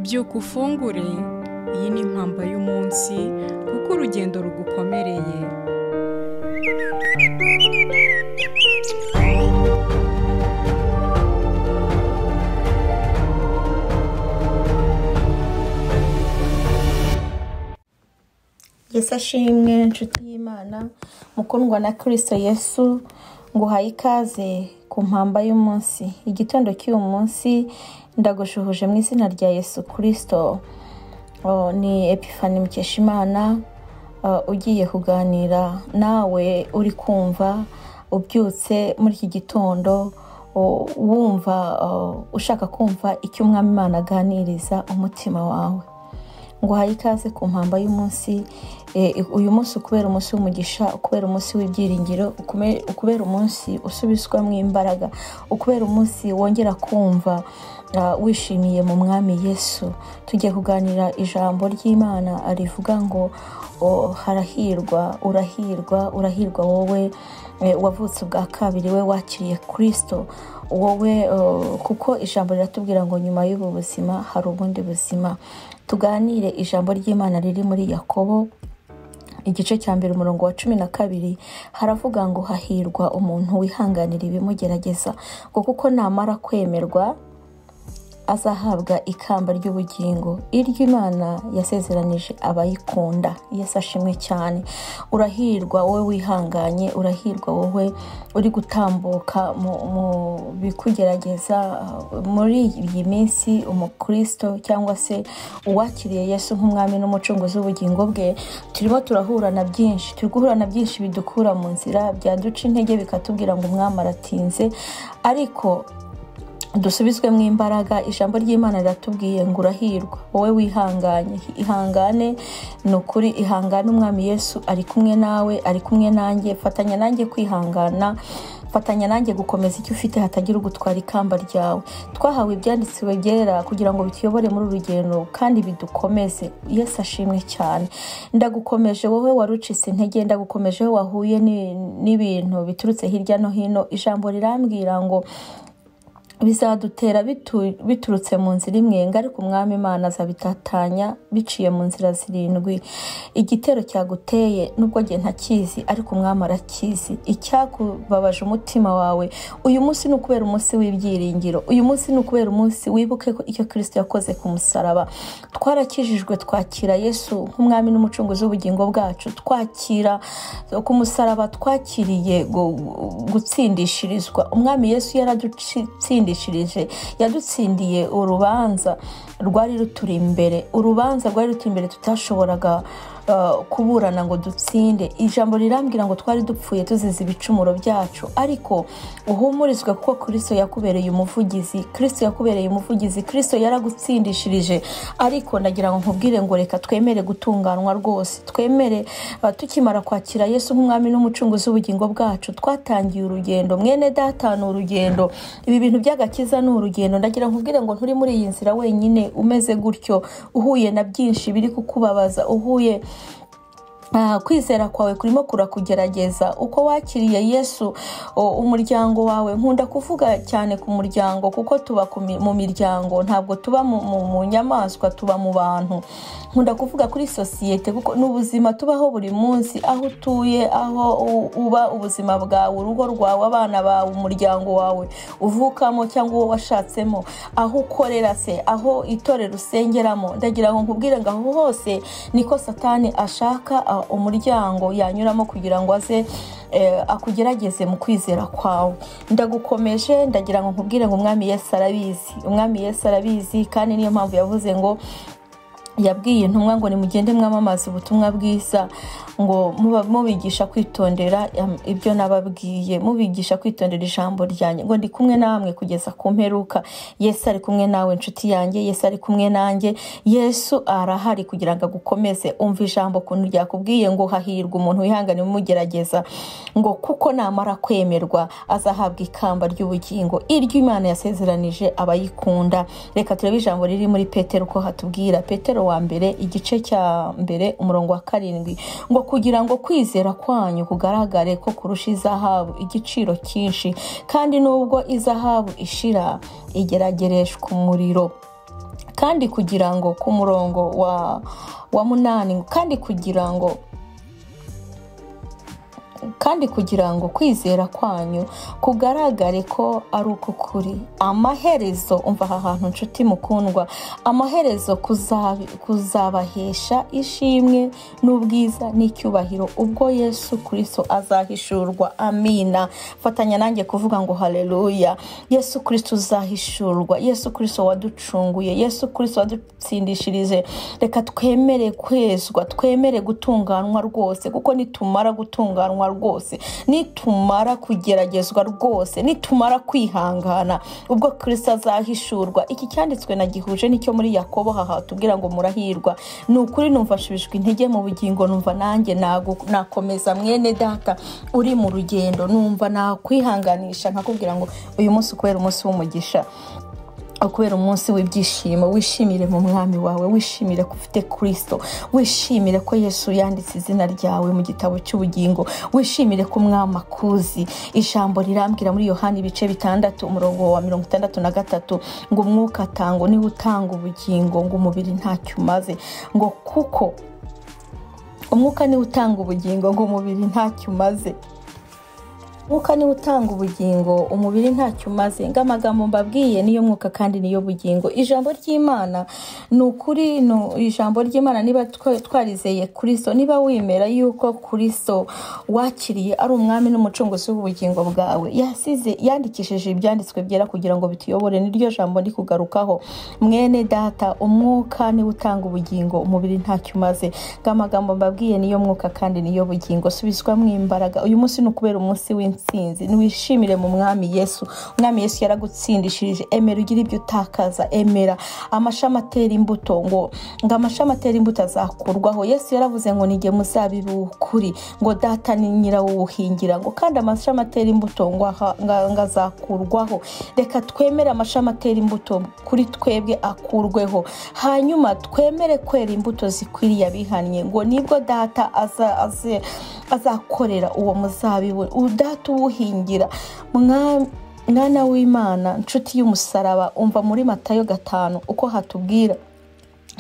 byuka ufungure iyi ni impamba y'umunsi kuko urugendo rugukomereye Yesu ashimwe inshuti y'imana mukundwa na kirisito yesu nguhaye ikaze ku mpamba y'umunsi igitondo cy'uyu munsi ndagushuhuje mu izina rya yesu kirisito Oh, ni epifani mukeshimana ah, ugiye kuganira nawe uri kumva ubyutse muri iki gitondo oh, wumva oh, ushaka kumva icyo umwami imana aganiriza umutima wawe ngo uhaye ikaze ku mpamba y'umunsi eh, uyu munsi ukubera umunsi w'umugisha ukubera umunsi w'ibyiringiro ukume- ukubera umunsi usubizwamo imbaraga ukubera umunsi wongera kumva ah, wishimiye mu mwami yesu tugiye kuganira ijambo ry'imana rivuga ngo "O, harahirwa urahirwa urahirwa wowe eh, wavutse ubwa kabiri we wakiriye kirisito wowe eh, kuko ijambo riratubwira ngo nyuma y'ubu buzima hari ubundi buzima tuganire ijambo ry'imana riri muri yakobo igice cya mbere umurongo wa cumi na kabiri haravuga ngo hahirwa umuntu wihanganira ibimugerageza ngo kuko namara kwemerwa azahabwa ikamba ry'ubugingo iryo imana yasezeranije abayikunda yesu ashimwe cyane urahirwa wowe wihanganye urahirwa wowe uri gutambuka mu mu bikugerageza uh, muri iyi minsi umukristo cyangwa se uwakiriye yesu nk'umwami n'umucunguzi w'ubugingo bwe turimo turahura na byinshi turi guhura na byinshi bidukura mu nzira byaduca intege bikatubwira ngo umwami aratinze ariko dusubizwemo imbaraga ijambo ry'imana riratubwiye ngo urahirwa wowe wihanganye ihangane ni ukuri ihangane umwami yesu ari kumwe nawe ari kumwe nanjye fatanya nanjye kwihangana fatanya nanjye gukomeza icyo ufite hatagira ugutwara ikamba ryawe twahawe ibyanditswe byera kugira ngo bituyobore muri uru rugendo kandi bidukomeze yesu ashimwe cyane ndagukomeje wowe warucitse intege ndagukomeje wowe wahuye ni- n'ibintu biturutse hirya no hino ijambo rirambwira ngo bizadutera bitu- biturutse mu nzira imwe ngo ariko umwami imana azabitatanya biciye mu nzira zirindwi igitero cyaguteye nubwo njye ntakizi ariko umwami arakizi icyakubabaje umutima wawe uyu munsi ni ukubera umunsi w'ibyiringiro uyu munsi ni ukubera umunsi wibuke ko icyo kirisito yakoze ku musaraba twarakijijwe twakira yesu nk'umwami n'umucunguzi w'ubugingo bwacu twakira ku musaraba twakiriye gu- gutsindishirizwa umwami yesu yaradutsindishirije yadutsindiye urubanza rwari ruturi imbere urubanza rwari ruturi imbere tutashoboraga uh, kuburana ngo dutsinde ijambo rirambwira ngo twari dupfuye tuzize ibicumuro byacu ariko uhumurizwe kuko kirisito yakubereye umuvugizi kirisito yakubereye umuvugizi kirisito yaragutsindishirije ariko ndagira ngo nkubwire ngo reka twemere gutunganwa rwose twemere uh, tukimara kwakira yesu nk'umwami n'umucunguzi w'ubugingo bwacu twatangiye urugendo mwene data ni urugendo ibi bintu by'agakiza ni urugendo ndagira nkubwire ngo nturi muri iyi nzira wenyine umeze gutyo uhuye na byinshi biri kukubabaza uhuye Ah, kwizera kwawe kurimo kurakugerageza uko wakiriye yesu o, umuryango wawe nkunda kuvuga cyane ku muryango kuko tuba ku mi- mu miryango ntabwo tuba mu, mu, mu nyamaswa tuba mu bantu nkunda kuvuga kuri sosiyete kuko ni ubuzima tubaho buri munsi aho utuye aho u- uba ubuzima bwawe urugo rwawe abana bawe umuryango wawe uvukamo cyangwa uwo washatsemo aho ukorera se aho itorero usengeramo ndagira ngo nkubwire ngo aho hose niko satani ashaka ah, umuryango yanyuramo kugira ngo aze eh, akugerageze mu kwizera kwawe ndagukomeje ndagira ngo nkubwire ngo umwami yesu arabizi umwami yesu arabizi kandi niyo mpamvu yavuze ngo yabwiye intumwa ngo nimugende mwamamaza ubutumwa bwiza ngo muba- mubigisha kwitondera am- ibyo nababwiye mubigisha kwitondera ijambo ryanjye ngo ndi kumwe namwe kugeza ku mperuka yesu ari kumwe nawe inshuti yanjye yesu ari kumwe nanjye yesu arahari kugira ngo agukomeze umva ijambo ukuntu ryakubwiye ngo hahirwa umuntu wihangana umugerageza ngo kuko namara kwemerwa azahabwa ikamba ry'ubugingo iryo imana yasezeranije abayikunda reka turebe ijambo riri muri petero uko hatubwira petero wa mbere igice cya mbere umurongo wa karindwi ngo kugira ngo kwizera kwanyu kugaragare ko kurusha izahabu igiciro cyinshi kandi nubwo izahabu ishira igeragereshwa umuriro kandi kugira ngo ku murongo wa wa munani kandi kugira ngo kandi kugira ngo kwizera kwanyu kugaragare ko ari uk'ukuri amaherezo umva aha hantu nshuti mukundwa amaherezo kuzabahesha ishimwe n'ubwiza n'icyubahiro ubwo yesu kirisito azahishurwa amina fatanya nanjye kuvuga ngo hareruya yesu kirisito uzahishurwa yesu kirisito waducunguye yesu kirisito wadutsindishirije reka twemere kwezwa twemere gutunganywa rwose kuko nitumara gutunganywa rwose nitumara kugeragezwa rwose nitumara kwihangana ubwo kirisito azahishurwa iki cyanditswe na gihuje nicyo muri yakobo haha tubwira ngo murahirwa ni ukuri numva nshubijwe intege mu bugingo numva nanjye nagu- nakomeza mwene data uri mu rugendo numva nakwihanganisha nkakubwira ngo uyu munsi kubera umunsi w'umugisha kubera umunsi w'ibyishimo wishimire mu mwami wawe wishimire ko ufite kirisito wishimire ko yesu yanditse izina ryawe mu gitabo cy'ubugingo wishimire ko umwami akuzi ijambo rirambwira muri yohani ibice bitandatu umurongo wa mirongo itandatu na gatatu ngo umwuka atanga niwe utanga ubugingo ngo umubiri ntacyo umaze ngo kuko umwuka niwe utanga ubugingo ngo umubiri ntacyo umaze umwuka niwe utanga ubugingo umubiri ntacyo umaze ngo amagambo mbabwiye niyo mwuka kandi niyo bugingo ijambo ry'imana ni ukuri ni ijambo ry'imana niba twa- twarizeye kirisito niba wemera yuko kirisito wakiriye ari umwami n'umucunguzi w'ubugingo bwawe yasize yandikishije ibyanditswe byera kugira ngo bituyobore niryo jambo ndi kugarukaho mwene data umwuka niwe utanga ubugingo umubiri ntacyo umaze ngo amagambo mbabwiye niyo mwuka kandi niyo bugingo subizwamo imbaraga uyu munsi ni ukubera umunsi w'intsinzi niwishimire mu mwami yesu umwami yesu yaragutsindishirije emera ugire ibyo utakaza emera amashami atera imbuto ngo ngo amashami atera imbuto azakurwaho yesu yaravuze ngo nige muzabibu ukuri ngo data ni nyirawuhingira ngo kandi amashami atera imbuto ngo aha- nga- ngo azakurwaho reka twemere amashami atera imbuto kuri twebwe akurweho hanyuma twemere kwera imbuto zikwiriye abihannye ngo nibwo data aza- aze- azakorera uwo muzabibu uwo data uwuhingira Mwa- mwana w'imana nshuti y'umusaraba umva muri matayo gatanu uko hatubwira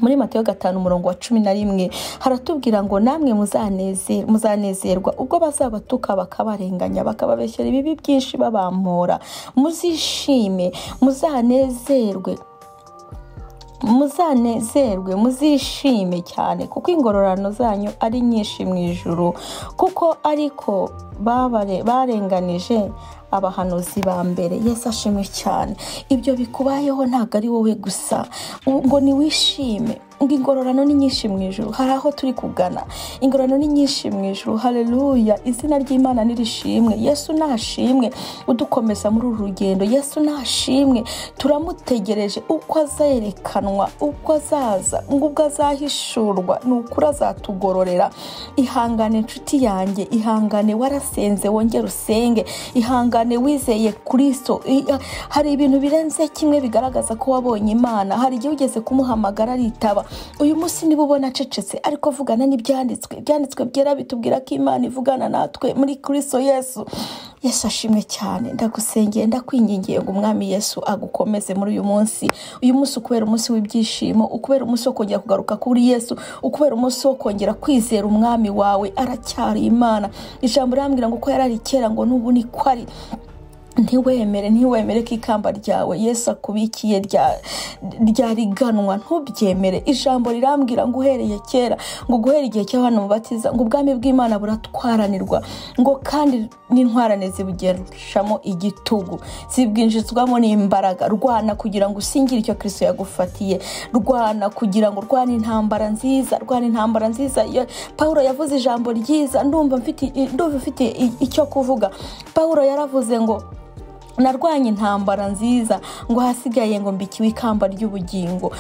muri matayo gatanu umurongo wa cumi na rimwe haratubwira ngo namwe muzaneze muzanezerwa ubwo bazabatuka bakabarenganya bakababeshyera ibibi byinshi babamura muzishime muzanezerwe muzanezerwe muzishime cyane kuko ingororano zanyu ari nyinshi mu ijuru kuko ariko babare- barenganije abahanuzi ba mbere yesu ashimwe cyane ibyo bikubayeho ntabwo ari wowe gusa ngo niwishime ngo ingororano ni nyinshi mu ijuru hari aho turi kugana ingororano ni nyinshi mu ijuru hareruya izina ry'imana nirishimwe yesu nashimwe udukomeza muri uru rugendo yesu nashimwe turamutegereje uko azerekanwa uko azaza ngo ubwo azahishurwa ni ukuri azatugororera ihangane inshuti yanjye ihangane warasenze wongere usenge ihangane wizeye kirisito I- hari ibintu birenze kimwe bigaragaza ko wabonye imana hari igihe ugeze kumuhamagara aritaba uyu munsi niba ubona acecetse ariko avugana n'ibyanditswe ibyanditswe byera bitubwira ko imana ivugana natwe muri kirisito yesu yesu ashimwe cyane ndagusengeye ndakwingingiye ngo umwami yesu agukomeze muri uyu munsi uyu munsi ukubera umunsi w'ibyishimo ukubera umunsi wo kongera kugaruka kuri yesu ukubera umunsi wo kongera kwizera umwami wawe aracyari imana ijambo rirambwira ngo uko yari ari kera ngo n'ubu ni ko ari ntiwemere ntiwemere ko ikamba ryawe yesu akubikiye rya- ryariganwa ntubyemere ijambo rirambwira ngo uhereye kera ngo guhera igihe cy'abana mubatiza ngo ubwami bw'imana buratwaranirwa ngo kandi n'intwarane zibugeramo igitugu zibwinjizwamo n'imbaraga rwana kugira ngo usingire icyo kirisito yagufatiye rwana kugira ngo rwana intambara nziza rwana intambara nziza Iyo- pawulo yavuze ijambo ryiza ndumva mfite ndumva mfite i- icyo kuvuga pawulo yaravuze ngo narwanye intambara nziza ngo hasigaye ngo mbikiwe ikamba ry'ubugingo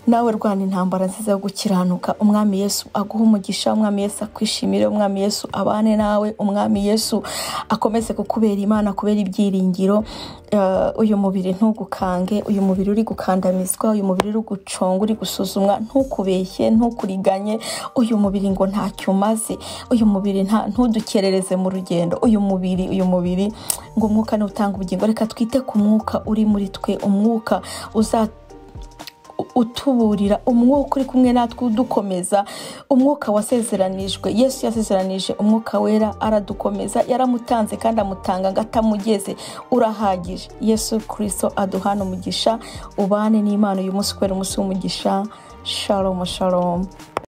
nawe rwana intambara nziza yo gukiranuka umwami yesu aguhe umugisha umwami yesu akwishimire umwami yesu abane nawe umwami yesu akomeze kukubera imana kubera ibyiringiro Eh, uyu mubiri ntugukange uyu mubiri uri gukandamizwa uyu mubiri uri guconga uri gusuzumwa ntukubeshye ntukuriganye uyu mubiri ngo ntacyo umaze uyu mubiri nta- ntudukerereze mu rugendo uyu mubiri uyu mubiri ngo umwuka niwe utanga ubugingo reka twite ku mwuka uri muri twe umwuka uza utuburira umwuka uri kumwe natwe udukomeza umwuka wasezeranijwe yesu yasezeranije umwuka wera aradukomeza yaramutanze kandi amutanga ngo atamugeze urahagije yesu kirisito aduhana umugisha ubane n'imana uyu munsi kubera umunsi w'umugisha shalomu shalomu